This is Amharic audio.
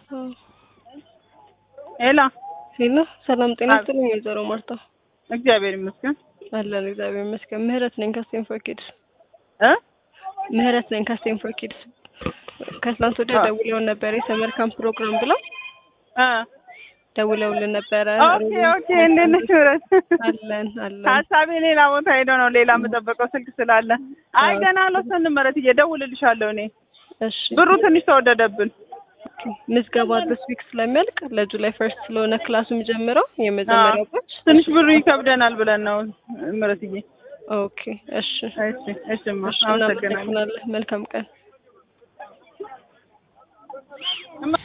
ሄሎ ሄሎ፣ ሰላም ጤና አብ- ይስጥልኝ ወይዘሮ ማርታ። እግዚአብሔር ይመስገን አለን እግዚአብሔር ይመስገን። ምህረት ነኝ ከስቴንፎር ኪድስ። እ ምህረት ነኝ ከስቴንፎር ኪድስ። ከትላንት ወዲያ አዎ። ደውለውን ነበር የሰመር ካምፕ ፕሮግራም ብለው እ ደውለውልን ነበረ። ኦኬ ኦኬ እንዴት ነሽ ምህረት? አለን አለን። ሀሳቤ ሌላ ቦታ ሄዶ ነው ሌላ የምጠበቀው ስልክ ስላለ። አይ አዎ። ገና አልወሰንም ምህረት፣ እየደውልልሻለሁ እኔ እሺ ብሩ ትንሽ ተወደደብን። ኦኬ። ምዝገባ ዲስ ዊክ ስለሚያልቅ ለጁላይ ፈርስት ስለሆነ ክላሱ የሚጀምረው የመጀመሪያው ባች። ትንሽ ብሩ ይከብደናል ብለን ነው ምህረትዬ። ኦኬ እሺ እሺ እሺማ እሺ አመሰግናለሁ። እናመሰግናለን። መልካም ቀን